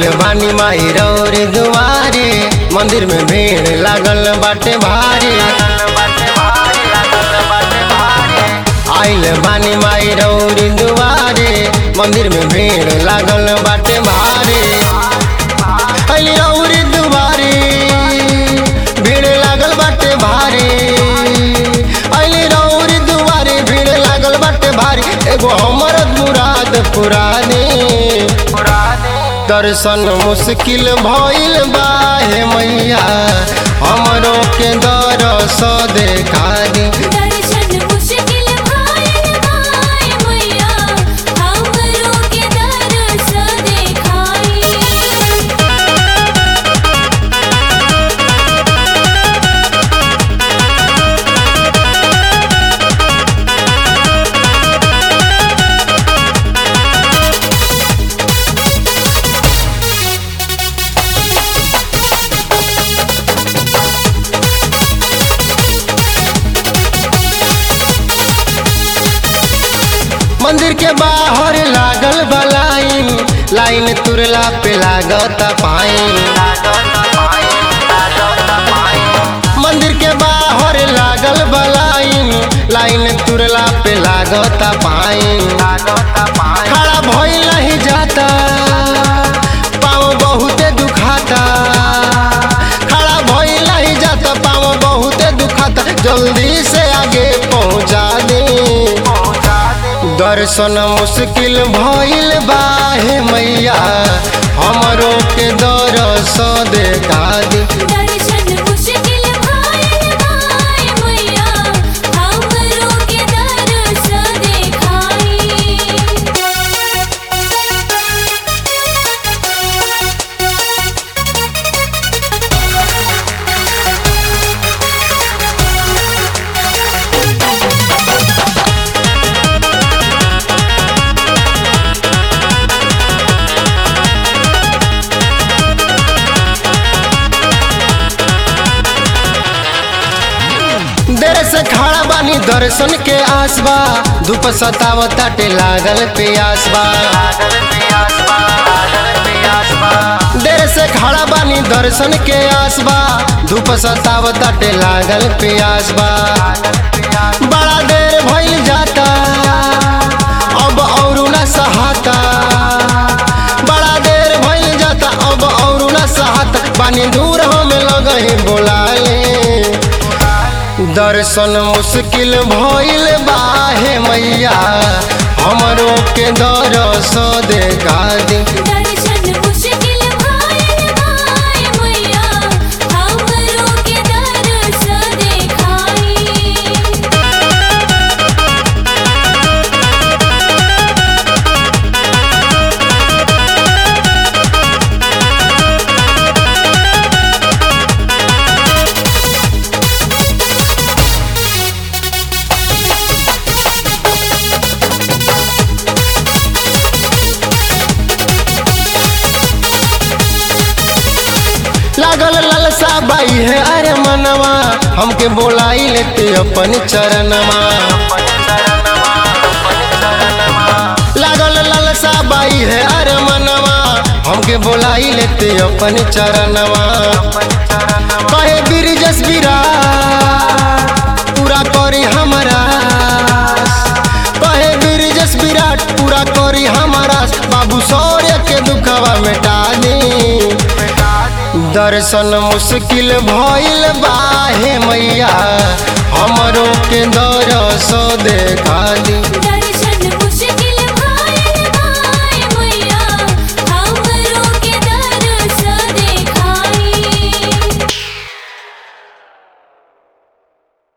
आइल बानी माई रौर दुआरे मंदिर में भीड़ लागल बाटे भारी आइल बानी माई रौर दुआरे मंदिर में भीड़ लागल बाटे भारी आइल रौर दुआरे भीड़ लागल बाटे भारी आइल रौर दुआरे भीड़ लागल बाटे भारी एगो हमर मुराद पुरा दे दर्शन मुश्किल भइल बा हे मैया हमरो के दरस देखा दी दर्शन मुश्किल भाइल भाई मैया हमरो के दरस देखाई मंदिर के बाहर लागल बा लाइन लाइन तुरला पे लागत पाइन मंदिर के बाहर लागल बा लाइन लाइन तुरला पे लागत पाइन खड़ा भइल नहीं जाता पाँव बहुते दुखाता खड़ा भइल नहीं जाता पाँव बहुते दुखाता जल्दी से आगे पहुँचा दे दर्शन मुश्किल भइल बा हे मैया हमरो के दरस देखा दी दर्शन मुश्किल भाइल भाई मैया हमरो के दरस देखाई देर से खड़ा बानी दर्शन के आसबा धूप सतावताटे लागल प्यासबा देर से खड़ा बानी दर्शन के आसबा धूप सतावताटे लागल प्यासबा बड़ा देर भइल जाता अब औरू न सहाता बड़ा देर भइल जाता अब औरू न सहाता बानी दूर हम लगही बोलाले दर्शन मुश्किल भइल बा हे मैया हमरो के दरस देखा दी दर्शन मुश्किल भाइल भाई मैया हमरो के दरस देखाई लागल ललसा बाई है अरे मनवा हमके बोलाई लेते अपन चरणमा लागल ललसा बाई है अरे मनवा हमके बोलाई लेते अपन चरणवा कहे बिरजस विराट पूरा करी हमारा कहे बिरजस विराट पूरा करी हमारा बाबू सौर्य के दुखवा मिटा दी दर्शन मुश्किल भइल बा हे मैया हमरो के दरस देखा दी